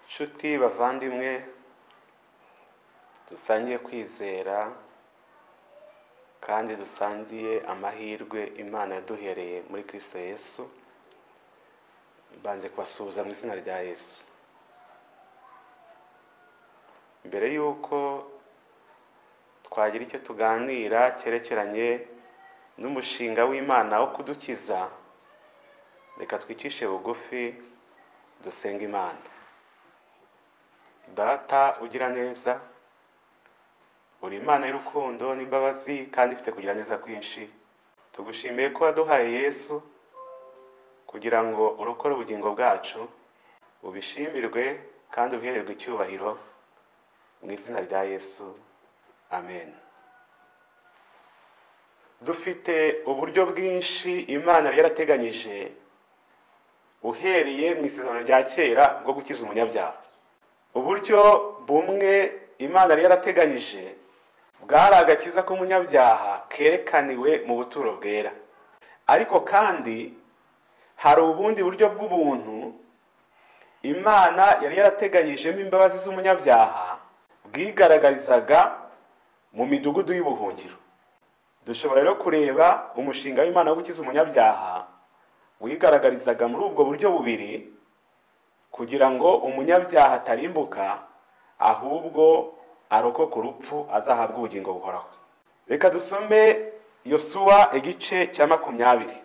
nshuti bavandimwe dusangiye kwizera kandi dusangiye amahirwe imana yaduhereye muri kirisito yesu mbanze kubasuhuza mu izina rya yesu mbere y'uko twagira icyo tuganira cyerekeranye n'umushinga w'imana wo kudukiza reka twicishe bugufi dusenga imana data ugira neza uri imana y'urukundo n'imbabazi kandi ifite kugira neza kwinshi tugushimiye ko waduhaye yesu kugira ngo urokore ubugingo bwacu ubishimirwe kandi ubihererwe icyubahiro mu izina rya yesu amen dufite uburyo bwinshi imana yari yarateganyije uhereye mu isezerano rya kera bwo gukiza umunyabyaha uburyo bumwe imana yari yarateganyije bwari agakiza k'umunyabyaha kerekaniwe mu buturo bwera ariko kandi hari ubundi buryo bw'ubuntu imana yari yarateganyijemo imbabazi z'umunyabyaha bwigaragarizaga mu midugudu y'ubuhungiro dushobora rero kureba umushinga w'imana wo gukiza umunyabyaha wigaragarizaga muri ubwo buryo bubiri kugira ngo umunyabyaha atarimbuka ahubwo arokoka urupfu azahabwa ubugingo buhoraho reka dusome yosuwa igice cya makumyabiri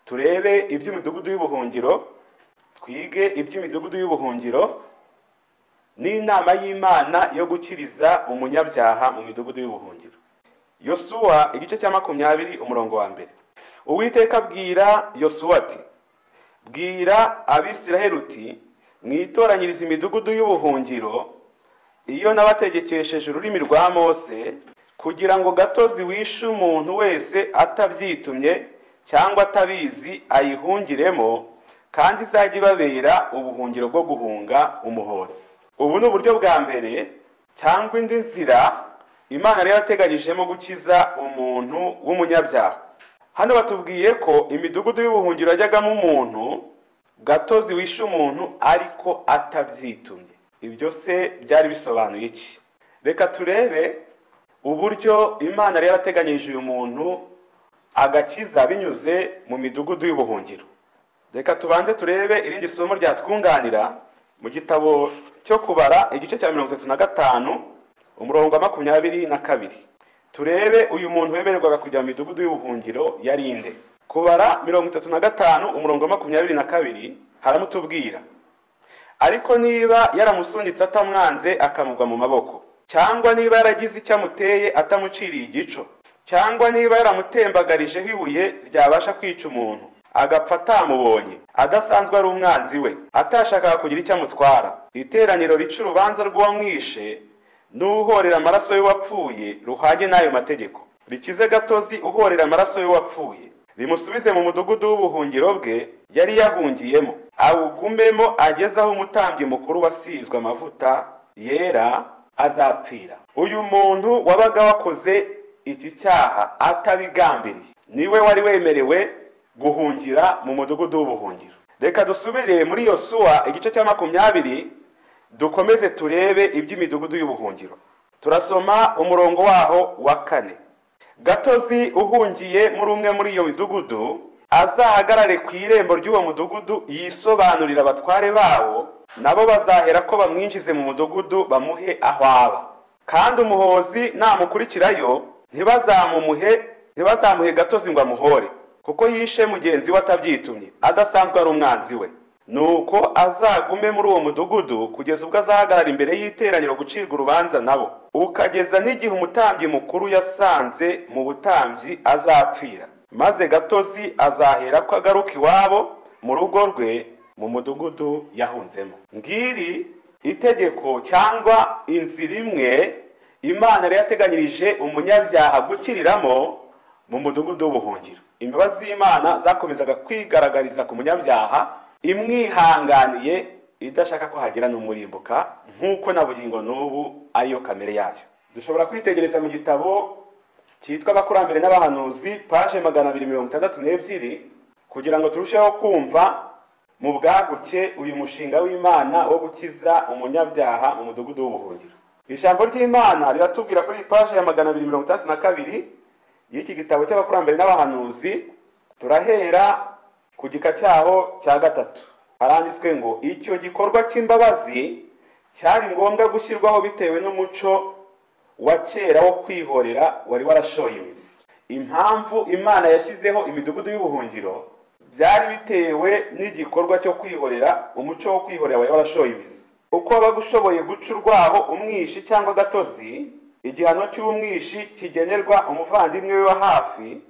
turebe iby'imidugudu y'ubuhungiro twige iby'imidugudu y'ubuhungiro n'inama y'imana yo gukiriza umunyabyaha mu midugudu y'ubuhungiro yosuwa igice cya makumyabiri umurongo wa mbere uwiteka abwira yosuwa ati bwira abisiraheli uti mwitoranyirize imidugudu y'ubuhungiro iyo nabategekesheje ururimi rwa mose kugira ngo gatozi wishe umuntu wese atabyitumye cyangwa atabizi ayihungiremo kandi izajya ibabera ubuhungiro bwo guhunga umuhozi ubu ni uburyo bwa mbere cyangwa indi nzira imana yari yarateganyijemo gukiza umuntu w'umunyabyaha hano batubwiye ko imidugudu y'ubuhungiro yajyagamo umuntu gatozi wishe umuntu ariko atabyitumye ibyo se byari bisobanuye iki reka turebe uburyo imana yari yarateganyije uyu muntu agakiza binyuze mu midugudu y'ubuhungiro reka tubanze turebe irindi somo ryatwunganira mu gitabo cyo kubara igice cya mirongo itatu na gatanu umurongo wa makumyabiri na kabiri turebe uyu muntu wemererwaga kujya mu midugudu y'ubuhungiro yari inde kubara mirongo itatu na gatanu umurongo wa makumyabiri na kabiri haramutubwira ariko niba yaramusunitse atamwanze akamugwa mu maboko cyangwa niba yaragize icyo amuteye atamuciriye igico cyangwa niba yaramutembagarijeho ibuye ryabasha kwica umuntu agapfa atamubonye adasanzwe ari umwanzi we atashakaga kugira icyo amutwara iteraniro rica urubanza rw'uwamwishe n'uhorera amaraso y'uwapfuye ruhanye n'ayo mategeko rikize gatozi uhorera amaraso y'uwapfuye rimusubize mu mudugudu w'ubuhungiro bwe yari yahungiyemo awugumemo ageze aho umutambyi mukuru wasizwe amavuta yera azapfira uyu muntu wabaga wakoze iki cyaha atabigambiriye niwe wari wemerewe guhungira mu mudugudu w'ubuhungiro reka dusubire muri yosuwa igice cya makumyabiri dukomeze turebe iby'imidugudu y'ubuhungiro turasoma umurongo waho wa kane gatozi uhungiye muri umwe muri iyo midugudu azahagarare ku irembo ry'uwo mudugudu yisobanurira abatware bawo nabo bazahera ko bamwinjize mu mudugudu bamuhe aho aba kandi umuhozi namukurikirayo ntibazamumuhe ntibazamuhe gatozi ngo amuhore kuko yishe mugenzi we atabyitumye adasanzwe ari umwanzi we nuko azagume muri uwo mudugudu kugeza ubwo azahagarara imbere y'iteraniro gucirwa urubanza nabo ukageza n'igihe umutambyi mukuru yasanze mu butambyi azapfira maze gatozi azahera ko agaruka iwabo mu rugo rwe mu mudugudu yahunzemo ngiri itegeko cyangwa inzira imwe imana yari yateganyirije umunyabyaha gukiriramo mu mudugudu w'ubuhungiro imbabazi z'imana zakomezaga kwigaragariza ku munyabyaha imwihanganiye idashaka ko hagira n'umurimbuka nk'uko na bugingo n'ubu ariyo kamere yayo dushobora kwitegereza mu gitabo cyitwa abakurambere n'abahanuzi paje magana abiri mirongo itandatu n'ebyiri kugira ngo turusheho kumva mu bwaguke uyu mushinga w'imana wo gukiza umunyabyaha mu mudugudu w'ubuhungiro ijambo ry'imana riratubwira kuri iyi paje ya magana abiri mirongo itandatu na kabiri y'iki gitabo cy'abakurambere n'abahanuzi turahera ku gika cyaho cya gatatu haranditswe ngo icyo gikorwa cy'imbabazi cyari ngombwa gushyirwaho bitewe n'umuco wa kera wo kwihorera wari warashoye imizi impamvu imana yashyizeho imidugudu y'ubuhungiro byari bitewe n'igikorwa cyo kwihorera umuco wo kwihorera wari warashoye imizi uko wabaga ushoboye guca urwaho umwishi cyangwa agatozi igihano cy'umwishi kigenerwa umuvandimwe we wa hafi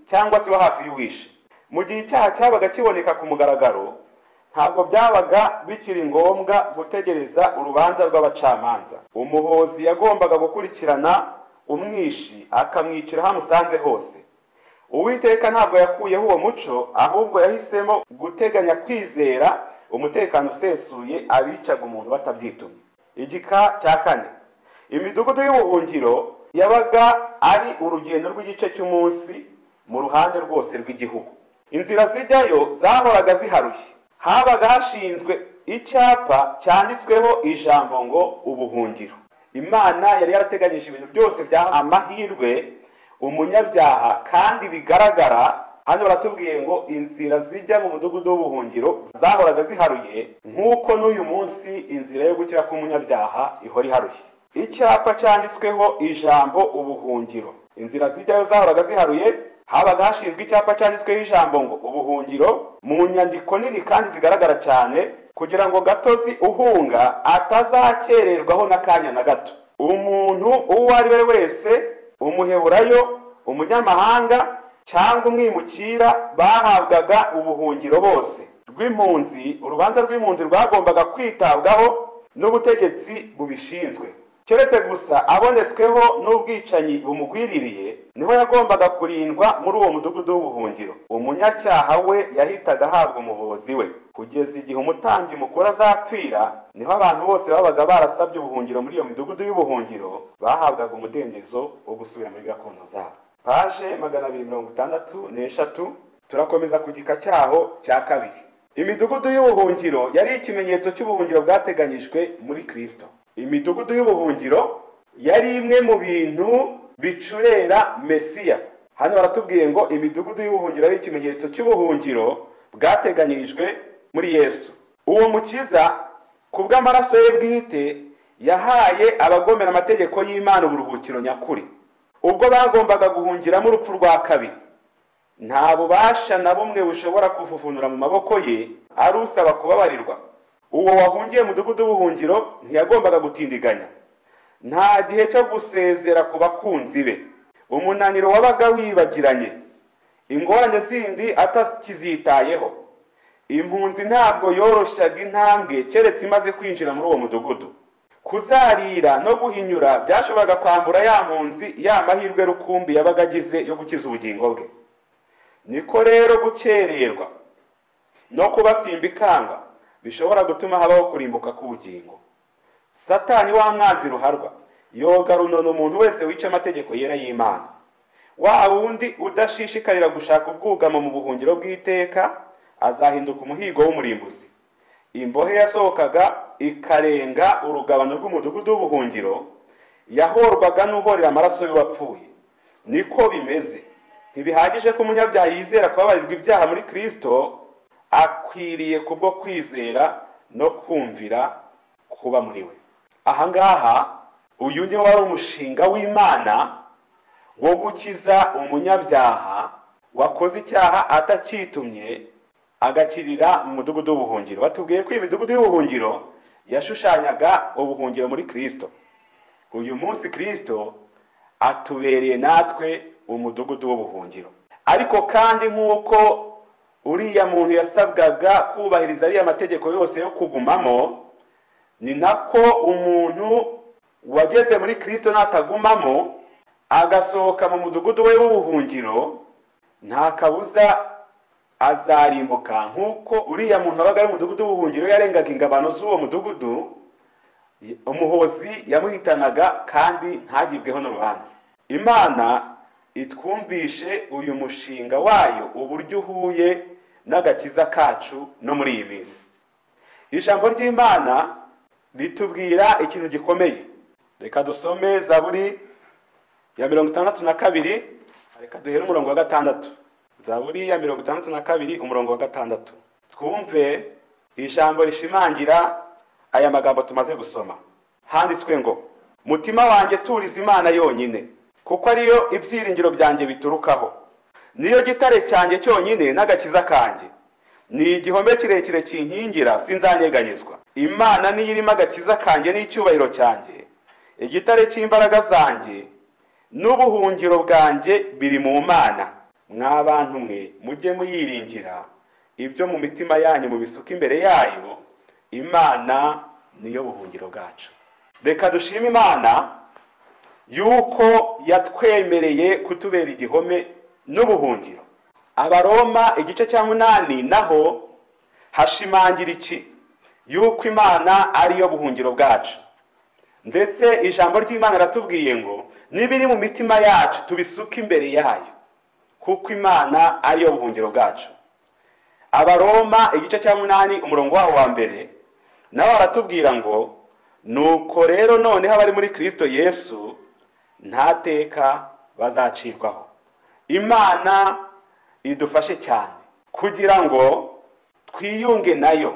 cyangwa se wa hafi y'uwishi mu gihe icyaha cyabaga kiboneka ku mugaragaro ntabwo byabaga bikiri ngombwa gutegereza urubanza rw'abacamanza umuhozi yagombaga gukurikirana umwishi akamwicira aho amusanze hose uwiteka ntabwo yakuyeho uwo muco ahubwo yahisemo guteganya kwizera umutekano usesuye abicaga umuntu batabyitumye igika cya kane imidugudu y'ubuhungiro yabaga ari urugendo rw'igice cy'umunsi mu ruhande rwose rw'igihugu inzira zijyayo zahoraga ziharuye habaga hashinzwe icyapa cyanditsweho ijambo ngo ubuhungiro imana yari yarateganyije ibintu byose bya amahirwe umunyabyaha kandi bigaragara hano baratubwiye ngo inzira zijya mu mudugudu w'ubuhungiro zahoraga ziharuye nk'uko n'uyu munsi inzira yo gukira k'umunyabyaha ihora iharuye icyapa cyanditsweho ijambo ubuhungiro inzira zijyayo zahoraga ziharuye habaga hashinzwe icyapa cyanditsweho ijambo ngo ubuhungiro mu nyandiko nini kandi zigaragara cyane kugira ngo gatozi uhunga atazakererwaho n'akanya na gato umuntu uwo ari we wese umuheburayo umunyamahanga cyangwa umwimukira bahabwaga ubuhungiro bose rw'impunzi urubanza rw'impunzi rwagombaga kwitabwaho n'ubutegetsi bubishinzwe keretse gusa abonetsweho n'ubwicanyi bumugwiririye niho yagombaga kurindwa muri uwo mudugudu w'ubuhungiro umunyacyaha we yahitaga ahabwa umuvuzi we kugeza igihe umutambyi mukuru azapfira niho abantu bose babaga barasabye ubuhungiro muri iyo midugudu y'ubuhungiro bahabwaga umudendezo wo gusubira muri gakondo zabo paje magana abiri mirongo itandatu n'eshatu turakomeza ku gika cyaho cya kabiri imidugudu y'ubuhungiro yari ikimenyetso cy'ubuhungiro bwateganyijwe muri kirisito imidugudu y'ubuhungiro yari imwe mu bintu bicurera mesiya hano baratubwiye ngo imidugudu y'ubuhungiro ari ikimenyetso cy'ubuhungiro bwateganyirijwe muri yesu uwo mukiza ku bw'amaraso ye bwite yahaye abagomera amategeko y'imana uburuhukiro nyakuri ubwo bagombaga guhungiramo urupfu rwa kabiri nta bubasha na bumwe bushobora kuvuvunura mu maboko ye ari usaba kubabarirwa uwo wahungiye mudugudu w'ubuhungiro ntiyagombaga gutindiganya nta gihe cyo gusezera ku bakunzi be umunaniro wabaga wibagiranye ingorane zindi atakizitayeho impunzi ntabwo yoroshyaga intambwe keretse imaze kwinjira muri uwo mudugudu kuzarira no guhinyura byashoboraga kwambura ya mpunzi ya mahirwe rukumbi yabaga agize yo gukiza ubugingo bwe niko rero gukererwa no kubasimba ikamba bishobora gutuma habaho kurimbuka k'ubugingo satani wa mwanzi ruharwa yoga runona umuntu wese wica amategeko yera y'imana wa wundi udashishikarira gushaka ubwugamo mu buhungiro bw'iteka azahinduka umuhigo w'umurimbuzi imbohe yasohokaga ikarenga urugabano rw'umudugudu w'ubuhungiro yahorwaga n'uhorera amaraso y'uwapfuye niko bimeze ntibihagije ko umunyabyaha yizera kubabarirwa ibyaha muri kirisito akwiriye kubwo kwizera no kumvira kuba muri we ahangaha uyu niwo wari umushinga w'imana wo gukiza umunyabyaha wakoze icyaha atakitumye agakirira mu mudugudu w'ubuhungiro batubwiye ko iyi midugudu y'ubuhungiro yashushanyaga ubuhungiro muri kirisito uyu munsi kirisito atubereye natwe umudugudu w'ubuhungiro ariko kandi nk'uko uriya muntu yasabwaga kubahiriza ariya mategeko yose yo kugumamo ni nako umuntu wageze muri kirisito natagumamo agasohoka mu mudugudu we w'ubuhungiro nta kabuza azarimbuka nk'uko uriya muntu wabaga ari umudugudu w'ubuhungiro yarengaga ingabano z'uwo mudugudu umuhozi yamuhitanaga kandi ntagibweho n'urubanza imana itwumvishe uyu mushinga wayo uburyo uhuye n'agakiza kacu no muri iyi minsi ijambo ry'imana ritubwira ikintu gikomeye reka dusome zaburi ya mirongo itandatu na kabiri reka duhere umurongo wa gatandatu zaburi ya mirongo itandatu na kabiri umurongo wa gatandatu twumve ijambo rishimangira aya magambo tumaze gusoma handitswe ngo mutima wanjye turiza imana yonyine kuko ariyo ibyiringiro byanjye biturukaho niyo gitare cyanjye cyonyine n'agakiza kanjye ni igihome kirekire kinkingira sinzanyeganyezwa imana niyo irimo agakiza kanjye n'icyubahiro cyanjye igitare cy'imbaraga zanjye n'ubuhungiro bwanjye biri mu mana mwa bantu mwe mujye muyiringira ibyo mu mitima yanyu mubisuka imbere yayo imana niyo buhungiro bwacu reka dushime imana yuko yatwemereye kutubera igihome n'ubuhungiro abaroma igice cya munani naho hashimangira iki yuko imana ariyo buhungiro bwacu ndetse ijambo ry'imana aratubwiye ngo n'ibiri mu mitima yacu tubisuke imbere yayo kuko imana ariyo buhungiro bwacu abaroma igice cya munani umurongo wabo wa mbere nabo baratubwira ngo nuko rero noneho abari muri kirisito yesu nta teka bazacirwaho imana idufashe cyane kugira ngo twiyunge nayo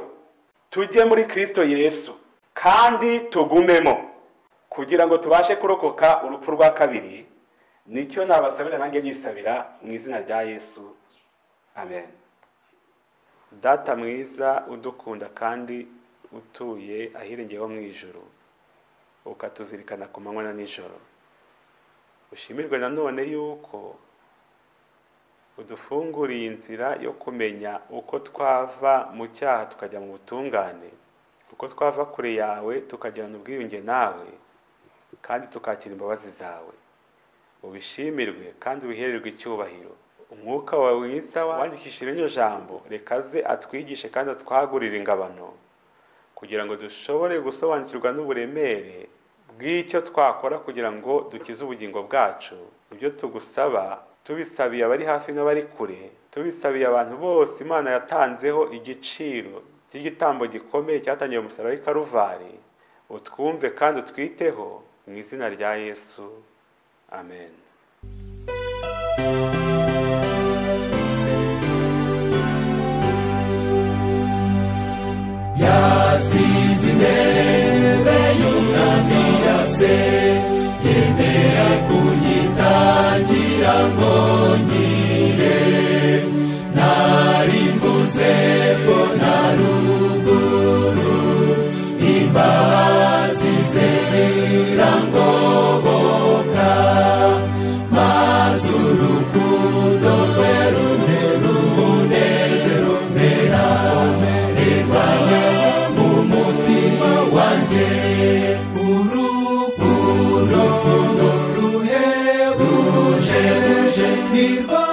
tujye muri kirisito yesu kandi tugumemo kugira ngo tubashe kurokoka urupfu rwa kabiri nicyo nabasabira nanjye nyisabira mu izina rya yesu amen data mwiza udukunda kandi utuye ahirengeyeho mu ijoro ukatuzirikana ku manywa na nijoro ushimirwe nanone yuko udufunguriye inzira yo kumenya uko twava mu cyaha tukajya mu butungane uko twava kure yawe tukagirana ubwiyunge nawe kandi tukakira imbabazi zawe ubishimirwe kandi wihererwe icyubahiro umwuka wawe mwiza wandikishije iryo jambo rekaze atwigishe kandi atwagurire ingabano kugira ngo dushobore gusobanukirwa n'uburemere bw'icyo twakora kugira ngo dukize ubugingo bwacu ibyo tugusaba tubisabiye abari hafi n'abari kure tubisabiye abantu bose imana yatanzeho igiciro cy'igitambo gikomeye cyatangiwe umusaraba w'i karuvari utwumve kandi utwiteho mu izina rya yesu amen yasize intebe y'umwami yase yemera kunyitangira ngo nkire nari mbuze ko na ruguru imbabazi ze zirangoboka maze urukundo rwe runtera umunezero mpera rebana mu mutima wanjye urukundo ruhebuje nirwo